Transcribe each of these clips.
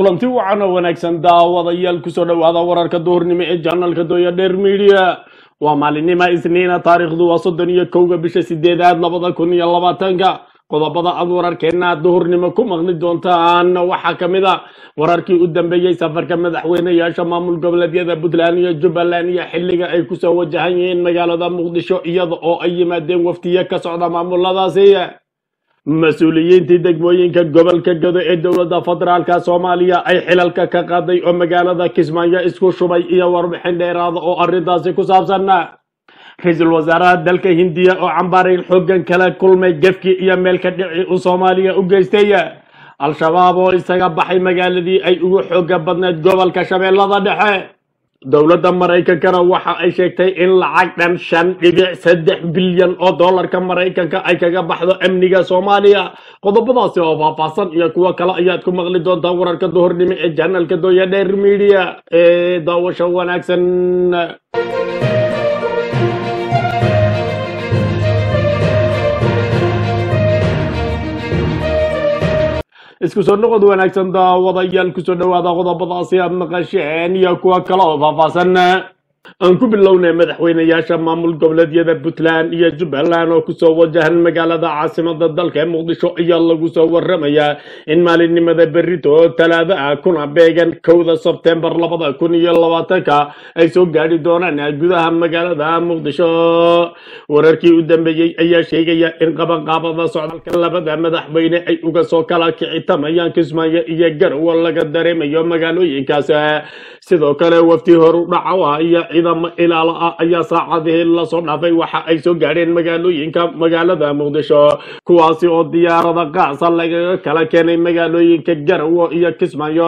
kulanti wacan oo wanaagsan daawadayaal kusoo dhowaada wararka duhurnimo ee janalka dooya dheer midiya waa maalinima isniina taariikhdu waa soddon iyo kowga bisha sideedaad labada kun iyo labaatanka qodobada aad wararkeena duhurnimo ku maqli doontaan waxaa ka mid a wararkii u dambeeyey safarka madaxweyneyaasha maamul goboleedyada puntland iyo jubbaland iyo xiliga ay kusoo wajahan yihiin magaalada muqdisho iyada oo ay yimaadeen waftiye ka socda maamuladaasi mas-uuliyiintii degmooyinka gobolka gado ee dowladda federaalka soomaaliya ay xilalka ka qaaday oo magaalada kismaayo isku shubay iyo warbixin dheeraada oo arrintaasi ku saabsan ra-iisul wasaaraha dalka hindiya oo cambaarayn xoogan kala kulmay gefkii iyo meelka dhici uu soomaaliya u geystay al-shabaab oo isaga baxay magaaladii ay ugu xooga badneyd gobolka shabeellada dhexe dowladda maraykankana waxa ay sheegtay in lacag dhan shan dhibic saddex bilyan oo doolarka maraykanka ay kaga baxdo amniga soomaaliya qodobadaasi oo faahfaahsan iyo kuwo kale ayaad ku maqli doontaa wararka duhurnimo ee janalka dooya dheer media ee daawasho wanaagsan isku soo noqod wanaagsan daawadayaal kusoo dhowaada qodobadaasi aad maqasheen iyo kuwa kale oo faahfaahsan aan ku bilownay madaxweyneyaasha maamul goboleedyada puntland iyo jubbaland oo kusoo wajahan magaalada caasimada dalka ee muqdisho ayaa lagu soo waramayaa in maalinimada berito talaada ah kuna beegan kowda sebtembar labada kun iyo labaatanka ay soo gaadhi doonaan gudaha magaalada muqdisho wararkii u dambeeyey ayaa sheegaya in qabanqaabada socdaalka labada madaxweyne ay uga soo kala kicitamayaan kismaayo iyo garowe laga dareemayo magaalooyinkaas sidoo kale wafti horu dhacawa iyo ciidamo ilaalo ah ayaa saacadihii lasoo dhaafay waxa ay soo gaadheen magaalooyinka magaalada muqdisho kuwaasi oo diyaarada qaasa lagaga kala keenay magaalooyinka garowe iyo kismaayo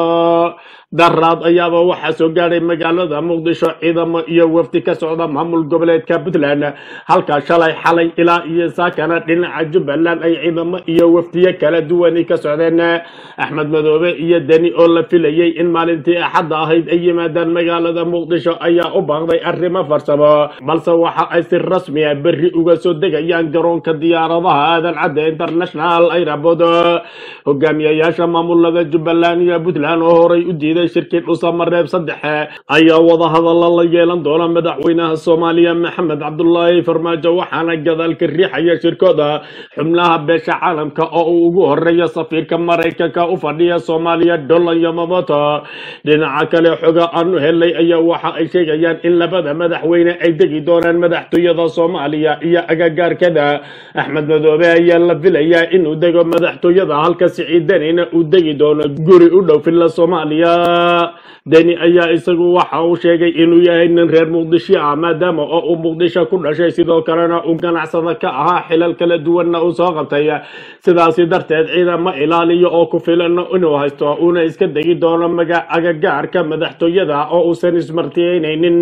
daraad ayaaba waxaa soo gaadhay magaalada muqdisho ciidamo iyo wafdi ka socda maamul goboleedka puntland halka shalay xalay ilaa iyo saakana dhinaca jubbaland ay ciidamo iyo wafdiye kala duwani ka socdeen axmed madoobe iyo deni oo la filayay in maalintii axadda ahayd ay yimaadaan magaalada muqdisho ayaa u baaqday arrimo farsamo balse waxa ay si rasmi ah berri uga soo degayaan garoonka diyaaradaha aadan cadde international airport hogaamiyayaasha maamulada jubbaland iyo puntland oo horay u diiday shirkii dhusamareeb saddexe ayaa wadahadalla la yeelan doona madaxweynaha soomaaliya maxamed cabdulaahi farmaajo waxaana gadaalka riixaya shirkooda xubnaha beesha caalamka oo uu ugu horeeya safiirka maraykanka u fadhiya soomaaliya dolan yamamoto dhinaca kale xoga aanu helay ayaa waxa ay sheegayaan in labada madaxweyne ay degi doonaan madaxtooyada soomaaliya iyo agagaarkada axmed madoobe ayaa la filayaa inuu dego madaxtooyada halka siciid denina uu degi doono guri u dhow filla soomaaliya deni ayaa isagu waxa uu sheegay inuu yahay nin reer muqdisho ah maadaama oo uu muqdisho ku dhashay sidoo kalena uu ganacsada ka ahaa xilal kala duwanna uu soo qabtay sidaasi darteed ciidamo ilaaliyo oo ku filan inuu haysto uuna iska degi doono maga agagaarka madaxtooyada oo uusan ismartiyeynaynin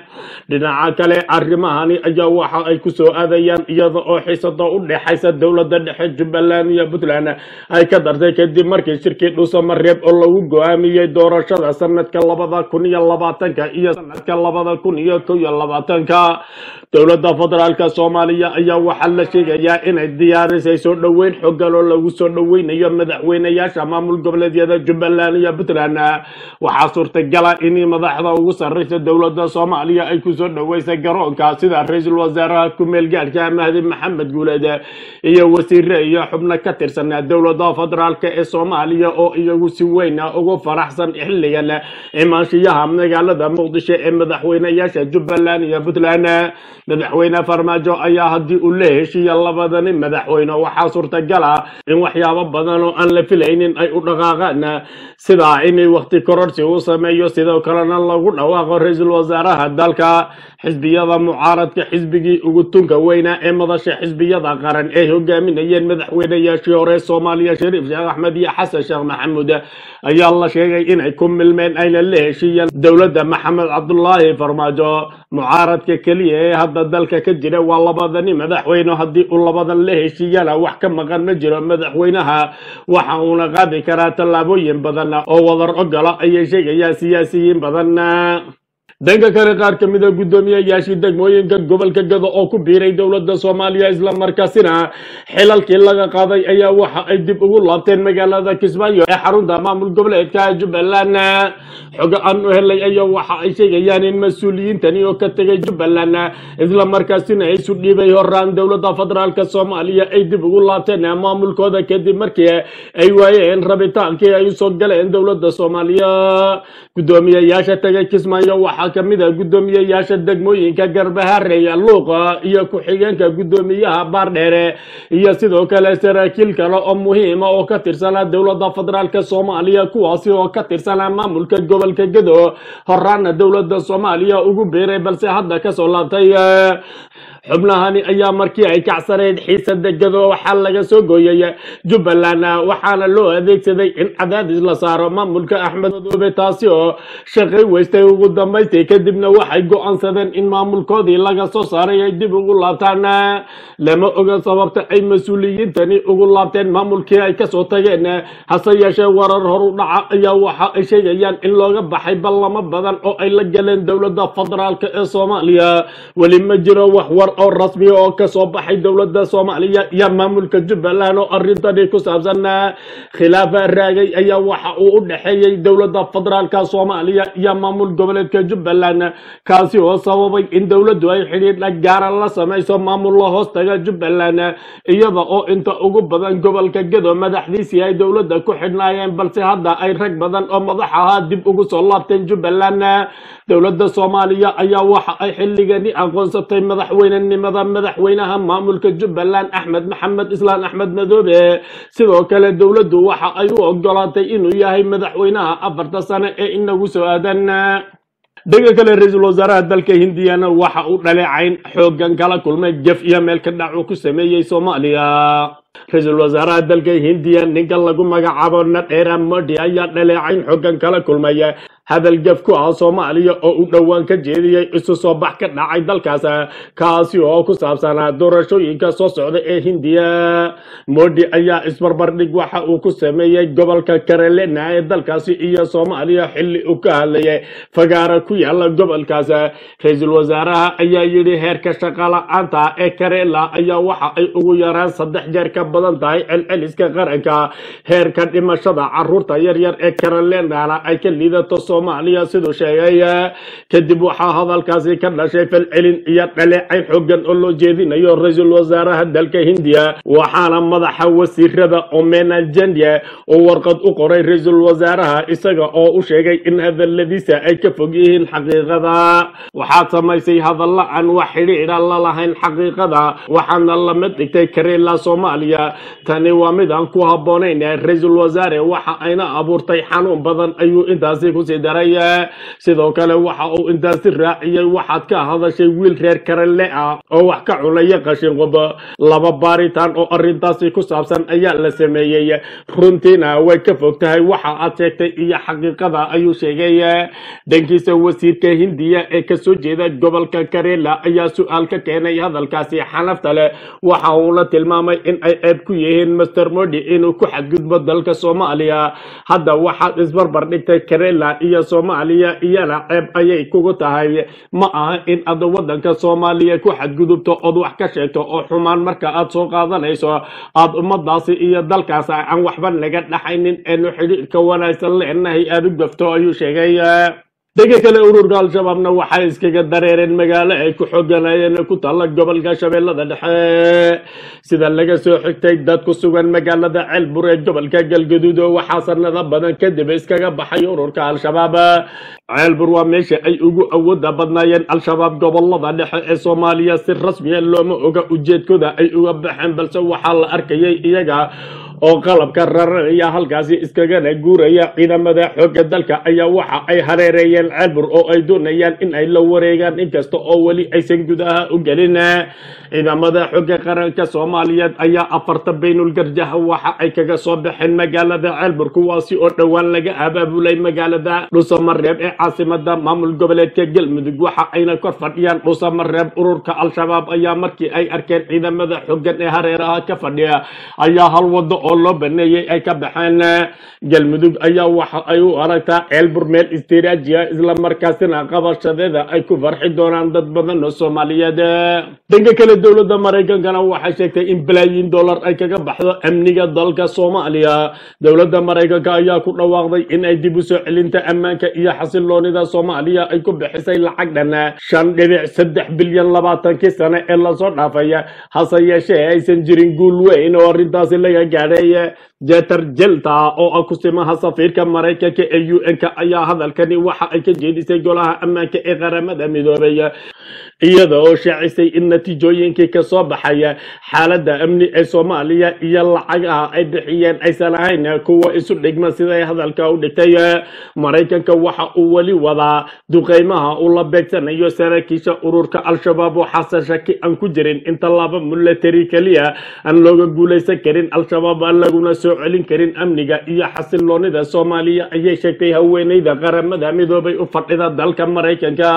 dhinaca kale arrimahani ayaa waxa ay ku soo aadayaan iyada oo xiisada u dhexaysa dowladda dhexe jubbaland iyo puntland ay ka dartay kadib markii shirkii dhusamareeb oo lagu go-aamiyey doorashada sanadka labada kun iyo labaatanka iyo sanadka labada kun iyo kow iyo labaatanka dowladda federaalka soomaaliya ayaa waxaa la sheegayaa inay diyaarisay soo dhoweyn xogan oo lagu soo dhoweynayo madaxweyneyaasha maamul goboleedyada jubbaland iyo puntland waxaa suurtagala in madaxda ugu sarreysa dowladda soomaaliya ay kusoo dhoweysay garoonka sida ra-iisul wasaaraha ku-meel gaadhka mahdi maxamed guuleed iyo wasiire iyo xubno ka tirsan dowladda federaalk ee soomaaliya oo iyagu si weyn ugu faraxsan xilligan imaanshiyaha magaalada muqdisho ee madaxweyneyaasha jubbaland iyo puntland madaxweyne farmaajo ayaa haddii uu la heshiiya labadani madaxweyne waxaa suurtagal ah in waxyaabo badan oo aan la filaynin ay u dhaqaaqaan sida inay wakti kororsi u sameeyo sidoo kalena lagu dhawaaqo ra-iisul wasaaraha dalka xisbiyada mucaaradka xisbigii ugu tunka weynaa ee madasha xisbiyada qaran ay hogaaminayeen madaxweyneyaashii hore soomaaliya shariif sheekh axmed iyo xasan sheekh maxamuud ayaa la sheegay inay ku milmeen ayna la heshiiyeen dowladda maxamed cabdulaahi farmaajo mucaaradka keliya ee hadda dalka ka jira waa labadani madaxweyne haddii uu labadan la heshiiyana wax ka maqan ma jiro madaxweynaha waxa uuna qaadi karaa tallaabooyin badan oo wadar ogola ayay sheegayaan siyaasiyiin badan dhanka kale qaar ka mid a guddoomiyayaashii degmooyinka gobolka gado oo ku biiray dowladda soomaaliya islamarkaasina xilalkii laga qaaday ayaa waxa ay dib ugu laabteen magaalada kismaayo ee xarunta maamul goboleedka jubbaland xogo aan u helay ayaa waxa ay sheegayaan in mas-uuliyiintani oo ka tegay jubbaland islamarkaasina isu dhiibay horaan dowladda federaalk soomaaliya ay dib ugu laabteen maamulkooda kadib markii ay waayeen rabitaankii ay usoo galeen dowladda soomaaliya guddoomiyayaasha tegay kismaayo waxaa ka mid ah guddoomiyayaasha degmooyinka garbahareeya luuqa iyo ku-xigeenka guddoomiyaha baardheere iyo sidoo kale saraakiil kale oo muhiima oo ka tirsanaa dowladda federaalk soomaaliya kuwaasi oo ka tirsanaa maamulka gobolka gado horaana dowladda soomaaliya ugu biiray balse hadda kasoo laabtay xubnahani ayaa markii ay kacsaneyd xiisada gado waxaa laga soo gooyay jubbaland waxaana loo adeegsaday in cadaadis la saaro maamulka axmed madoobe taasi oo shaqay weystay ugu dambaystay kadibna waxay go-aansadeen in maamulkoodii laga soo saaray ay dib ugu laabtaan lama oga sababta ay mas-uuliyiintani ugu laabteen maamulkii ay kasoo tageen hase yeeshee warar horu dhaca ayaa waxa ay sheegayaan in looga baxay ballamo badan oo ay la galeen dowladda federaalk ee soomaaliya weli ma jiro wax war oo rasmi oo kasoo baxay dowladda soomaaliya iyo maamulka jubbaland oo arrintani ku saabsan khilaafa raagay ayaa waxa uu u dhexeeyey dowladda federaalka soomaaliya iyo maamul goboleedka jubbaland kaasi oo sababay in dowladdu ay xidhiidha gaara la samayso maamul la hoostaga jubbaland iyada oo inta ugu badan gobolka gado madaxdiisii ay dowladda ku xidhnaayeen balse hadda ay rag badan oo madax ahaa dib ugu soo laabteen jubbaland dowladda soomaaliya ayaa waxa ay xilligani aqoonsatay madaxweynenimada madaxweynaha maamulka jubbaland axmed maxamed islaan axmed madoobe sidoo kale dowladdu waxa ay u ogolaatay inuu yahay madaxweynaha afarta sane ee inagu soo aadan dhanka kale ra-iisul wasaaraha dalka hindiyana waxa uu dhaleecayn xoogan kala kulmay jef iyo meel ka dhac uu ku sameeyey soomaaliya ra-iisul wasaaraha dalka hindiya ninka lagu magacaabo nadheera modi ayaa dhaleecayn xoogan kala kulmaya hadal gaf ku ah soomaaliya oo uu dhowaan ka jeediyey isu soo bax ka dhacay dalkaas kaasi oo ku saabsanaa doorashooyinka soo socda ee hindiya modi ayaa isbarbardhig waxa uu ku sameeyey gobolka karelena ee dalkaasi iyo soomaaliya xilli uu ka hadlayay fagaara ku yaala gobolkaas ra-iisul wasaaraha ayaa yidhi heerka shaqala-aanta ee karela ayaa waxa ay ugu yaraan saddex jeer ka badan tahay celceliska qaranka heerka dhimashada caruurta yaryar ee karelena ay ka liidato soomaaliya siduu sheegay kadib waxaa hadalkaasi ka dhashay falcelin iyo dhaleecayn xoogan oo loo jeedinayo ra-iisul wasaaraha dalka hindiya waxaana madaxa wasiirada omena jandya oo warqad u qoray ra-iisul wasaaraha isaga oo u sheegay in hadaladiisa ay ka fog yihiin xaqiiqada waxaad samaysay hadalla aan wax xidhiidha la lahayn xaqiiqada waxaana lamid dhigtay karela soomaaliya tani waa mid aan ku habboonayn ra-iisul wasaare waxa ayna abuurtay xanuun badan ayuu intaasi kusii daray sidoo kale waxa uu intaasi raaciyey waxaad ka hadashay wiil reer karele ah oo wax ka cunaya qashinqub laba baaritaan oo arrintaasi ku saabsan ayaa la sameeyey runtiina way ka fog tahay waxa aad sheegtay iyo xaqiiqada ayuu sheegay dhankiisa wasiirka hindiya ee kasoo jeeda gobolka karela ayaa su-aal ka keenay hadalkaasi xanafta leh waxa uuna tilmaamay in ay ceeb ku yihiin master modi inuu ku xadgudbo dalka soomaaliya hadda waxaad isbarbar dhigtay karela iyo soomaaliya iyana ceeb ayay kugu tahay ma aha in aad wadanka soomaaliya ku xadgudubto ood wax ka sheegto oo xumaan marka aad soo qaadanayso aad ummadaasi iyo dalkaas aan waxba naga dhaxaynin eenu xidhiidhka wanaagsan leenahay aad u gafto ayuu sheegay dhanka kale ururka al-shabaabna waxay iskaga dareereen magaalo ay ku xooganayeen ku taalla gobolka shabeellada dhexe sida laga soo xigtay dad ku sugan magaalada ceelbur ee gobolka galgaduud oo waxaa sanado badan kadib iskaga baxay ururka al-shabaab ceelbur waa meesha ay ugu awooda badnaayeen al-shabaab gobolada dhexe ee soomaaliya si rasmiya looma oga ujeedkooda ay uga baxeen balse waxaa la arkayay iyaga oo qalabka raranaya halkaasi iskagana guuraya ciidamada xoogga dalka ayaa waxa ay hareereeyeen ceelbur oo ay doonayaan in ay la wareegaan inkasta oo weli aysan gudaha u gelin ciidamada xoogga qaranka soomaaliyeed ayaa afarta baynul garjaha waxa ay kaga soo baxeen magaalada ceelbur kuwaasi oo dhowaan laga abaabulay magaalada dhusamareeb ee caasimada maamul goboleedka galmudug waxa ayna kor fadhiyaan dhusamareeb ururka al-shabaab ayaa markii ay arkeen ciidamada xooggan ee hareeraha ka fadhiya ayaa hal wado oo loo baneeyey ay ka baxeen galmudug ayaa waxa ay u aragtaa ceelbur meel istiraatijiya islamarkaasina qabashadeeda ay ku farxi doonaan dad badan oo soomaaliyeed dhanka kale dowladda maraykankana waxay sheegtay in balaayiin dollar ay kaga baxdo amniga dalka soomaaliya dowladda maraykanka ayaa ku dhawaaqday in ay dib u soo celinta ammaanka iyo xasiloonida soomaaliya ay ku bixisay lacag dhan shan dhibic saddex bilyan labaatankii sane ee lasoo dhaafay hase yeeshee aysan jirin guul weyn oo arrintaasi laga gaadhay jeter jelta oo ah kusimaha safiirka maraykanka ee u n-ka ayaa hadalkani waxa ay ka jeedisay golaha ammaanka ee qaramada midoobay iyada oo shaacisay in natiijooyinkii kasoo baxaya xaaladda amni ee soomaaliya iyo lacagaha ay bixiyeen aysan ahayn kuwa isu dhigma siday hadalka u dhigtay maraykanka waxa uu weli wadaa duqeymaha uu la beegsanayo saraakiisha ururka al-shabaab waxaase shaki aan ku jirin in tallaabo milatari keliya aan looga guulaysan karin al-shabaab aan laguna soo celin karin amniga iyo xasiloonida soomaaliya ayay sheegtay haweeneyda qaramada midoobay u fadhida dalka maraykanka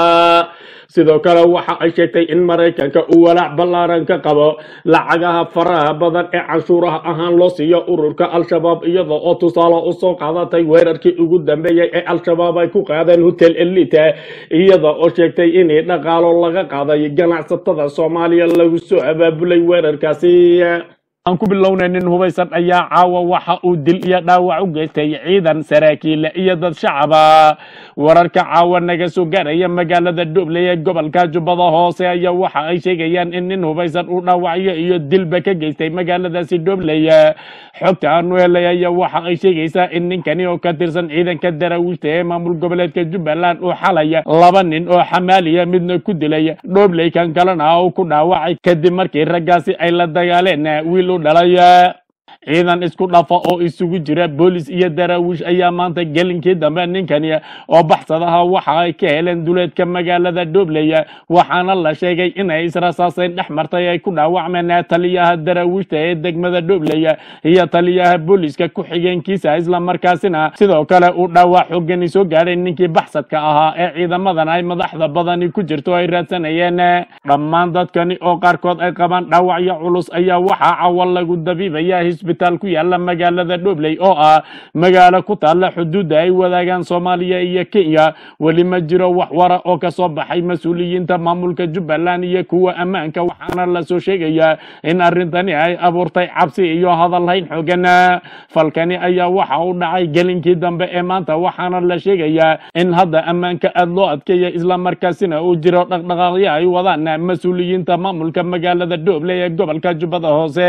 sidoo kale waxa ay sheegtay in maraykanka uu walaac ballaaran ka qabo lacagaha faraha badan ee canshuuraha ahaan loo siiyo ururka al-shabaab iyada oo tusaale usoo qaadatay weerarkii ugu dambeeyey ee al-shabaab ay ku qaadeen hotel elite iyada oo sheegtay inay dhaqaalo laga qaaday ganacsatada soomaaliya lagu soo abaabulay weerarkaasi aan ku bilownay nin hubaysan ayaa caawa waxa uu dil iyo dhaawac u geystay ciidan saraakiil iyo dad shacaba wararka caawa naga soo gaaraya magaalada dhobley ee gobolka jubbada hoose ayaa waxa ay sheegayaan in nin hubaysan uu dhaawacyo iyo dilba ka geystay magaaladaasi dhobley xogta aanu helay ayaa waxa ay sheegaysaa in ninkani oo ka tirsan ciidanka daraawiishta ee maamul goboleedka jubbaland uu xalay laba nin oo xamaaliya midna ku dilay dhobley kan kalena uu ku dhaawacay kadib markii raggaasi ay la dagaaleen wiil u dhalay ciidan isku dhafa oo isugu jira boolis iyo daraawiish ayaa maanta gelinkii dambe ninkani oo baxsadaha waxa ay ka heleen duleedka magaalada dhobley waxaana la sheegay inay israsaaseyn dhex martay ay ku dhaawacmeen taliyaha daraawiishta ee degmada dhobley iyo taliyaha booliska ku-xigeenkiisa islamarkaasina sidoo kale uu dhaawac xoogani soo gaadhay ninkii baxsadka ahaa ee ciidamadan ay madaxda badani ku jirto ay raadsanayeen dhammaan dadkani oo qaarkood ay qabaan dhaawacyo culus ayaa waxaa cawa lagu dabiibaya isbitaal ku yaala magaalada dhobley oo ah magaalo ku taalla xuduudda ay wadaagaan soomaaliya iyo kenya weli ma jiro wax wara oo kasoo baxay mas-uuliyiinta maamulka jubbaland iyo kuwa ammaanka waxaana lasoo sheegayaa in arrintani ay abuurtay cabsi iyo hadalhayn xoogan falkani ayaa waxa u dhacay gelinkii dambe ee maanta waxaana la sheegayaa in hadda ammaanka aad loo adkeeya islamarkaasina uu jiro dhaqdhaqaaqyo ay wadaan mas-uuliyiinta maamulka magaalada dhobley ee gobolka jubbada hoose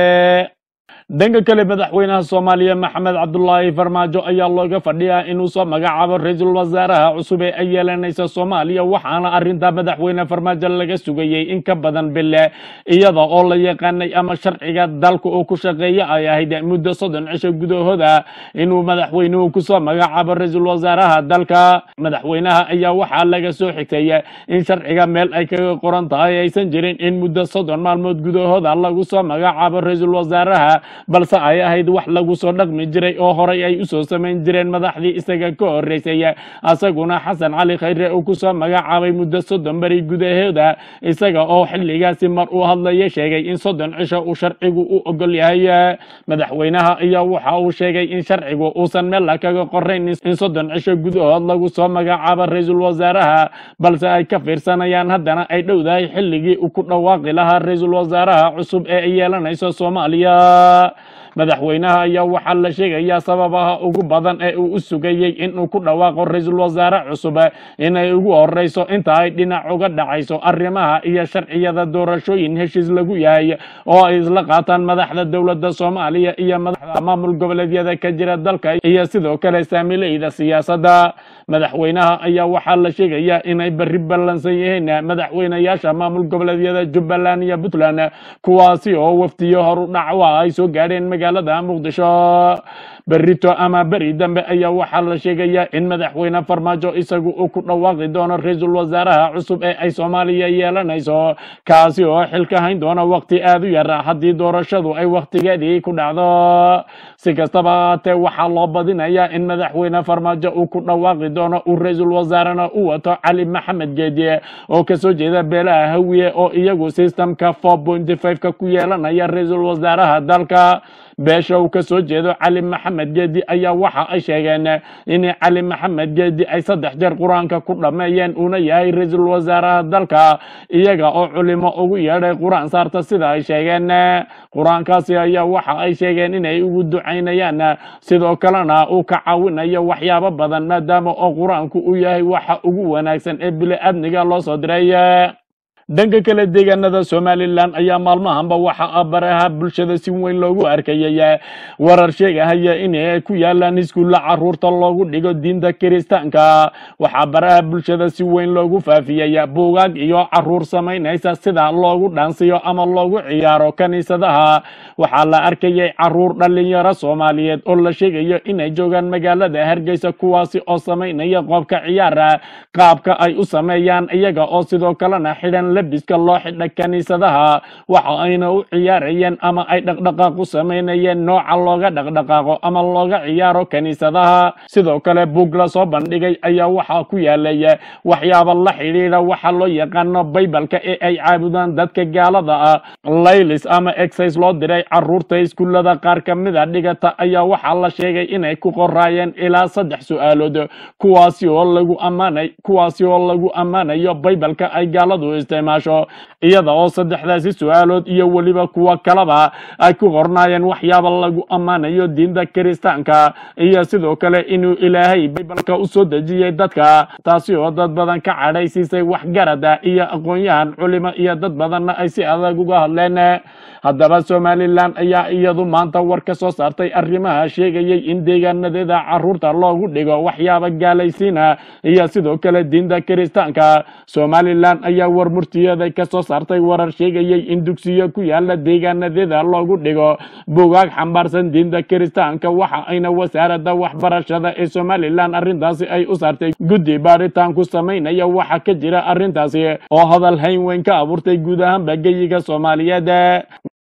dhanka kale madaxweynaha soomaaliya maxamed cabdulaahi farmaajo ayaa looga fadhiyaa inuu soo magacaabo ra-iisul wasaaraha cusub ee ay yeelanaysa soomaaliya waxaana arinta madaxweyne farmaajo laga sugayey in ka badan bille iyada oo la yaqaanay ama sharciga dalka uu ku shaqeeya ay ahayd muddo soddon cisho gudahooda inuu madaxweynuhu kusoo magacaabo ra-iisul wasaaraha dalka madaxweynaha ayaa waxaa laga soo xigtay in sharciga meel ay kaga qoran tahay aysan jirin in muddo soddon maalmood gudahooda lagu soo magacaabo ra-iisul wasaaraha balse ay ahayd wax lagu soo dhaqmi jiray oo horay ay usoo samayn jireen madaxdii isaga ka horeysay asaguna xasan cali khayre uu kusoo magacaabay muddo soddon beri gudahooda isaga oo xilligaasi mar uu hadlaya sheegay in soddon cisho uu sharcigu u ogol yahay madaxweynaha ayaa waxa uu sheegay in sharcigu uusan meel kaga qorayn in soddon cisho gudahood lagu soo magacaabo ra-iisul wasaaraha balse ay ka fiirsanayaan haddana ay dhowdahay xilligii uu ku dhawaaqi lahaa ra-iisul wasaaraha cusub ee ay yeelanayso soomaaliya madaxweynaha ayaa waxaa la sheegayaa sababaha ugu badan ee uu u sugayey inuu ku dhawaaqo ra-iisul wasaare cusub inay ugu horeyso inta ay dhinac uga dhacayso arrimaha iyo sharciyada doorashooyin heshiis lagu yahay oo ay isla qaataan madaxda dowladda soomaaliya iyo madaxda maamul goboleedyada ka jira dalka iyo sidoo kale saamileyda siyaasadda madaxweynaha ayaa waxaa la sheegayaa inay berri ballansan yihiin madaxweynayaasha maamul goboleedyada jubbaland iyo puntland kuwaasi oo waftiyo horu dhacwa ay soo gaadheen magaalada muqdisho berito ama beri dambe ayaa waxaa la sheegayaa in madaxweyne farmaajo isagu uu ku dhawaaqi doono ra-iisul wasaaraha cusub ee ay soomaaliya yeelanayso kaasi oo xilka hayn doona waqti aad u yar haddii doorashadu ay waqtigeedii ku dhacdo si kastaba haatee waxaa loo badinayaa in madaxweyne farmaajo uu ku dhawaaqi doono uu ra-iisul wasaarena u wato cali maxamed geediye oo kasoo jeeda beelaha hawiye oo iyagu systemka four pointy five ka ku yeelanaya ra-iisul wasaaraha dalka beesha uu ka soo jeedo cali maxamed geedi ayaa waxa ay sheegeen in cali maxamed geedi ay saddex jeer qur-aanka ku dhammeeyeen uuna yahay ra-iisul wasaaraha dalka iyaga oo culimo ugu yeedhay qur-aan saarta sida ay sheegeen qur-aankaasi ayaa waxa ay sheegeen inay ugu ducaynayaan sidoo kalena uu ka caawinayo waxyaabo badan maadaama oo qur-aanku uu yahay waxa ugu wanaagsan ee bili-aadmiga loo soo diray dhanka kale deegaanada somalilan ayaa maalmahanba waxa baraha bulshada si weyn loogu arkayay warar sheegahaya inay ku yaalaan iskuulla caruurta loogu dhigo diinta kiristaanka waxaa baraha bulshada si weyn loogu faafiyey buugaag iyo caruur samaynaysa sida loogu dhaansiyo ama loogu ciyaaro kaniisadaha waxaa la arkayay caruur dhalinyaro soomaaliyeed oo la sheegayo inay joogaan magaalada hargeysa kuwaasi oo samaynaya qoobka ciyaara qaabka ay u sameeyaan iyaga oo sidoo kalena xidhan labiska loo xidha kaniisadaha waxa ayna u ciyaarayeen ama ay dhaqdhaqaaq u samaynayeen nooca looga dhaqdhaqaaqo ama looga ciyaaro kaniisadaha sidoo kale buug la soo bandhigay ayaa waxaa ku yaalay waxyaaba la xidhiidha waxa loo yaqaano baybalka ee ay caabudaan dadka gaalada ah laylis ama exercise loo diray caruurta iskuullada qaar ka mid a dhigata ayaa waxaa la sheegay inay ku qoraayeen ilaa saddex su-aalood kuwaasi oo lagu ammaanay kuwaasi oo lagu ammaanayo baybalka ay gaaladu isticmaasho iyada oo saddexdaasi su-aalood iyo weliba kuwa kaleba ay ku qornaayeen waxyaaba lagu ammaanayo diinta kiristaanka iyo sidoo kale inuu ilaahay baybalka u soo dejiyey dadka taasi oo dad badan ka cadhaysiisay waxgarada iyo aqoon-yahan culimo iyo dad badanna ay si adag uga hadleen haddaba somalilan ayaa iyadu maanta war ka soo saartay arrimaha sheegayay in deegaanadeeda caruurta loogu dhigo waxyaaba gaalaysiina iyo sidoo kale diinta kiristaanka somalilan ayaa war murtiyeeda ka soo saartay warar sheegayay in dugsiyo ku yaala deegaanadeeda loogu dhigo bugaag xambaarsan diinta kiristaanka waxa ayna wasaaradda waxbarashada ee somalilan arrintaasi ay u saartay guddi baaritaan ku samaynaya waxa ka jira arrintaasi oo hadal hayn weyn ka abuurtay guud ahaanba geyiga soomaaliyeed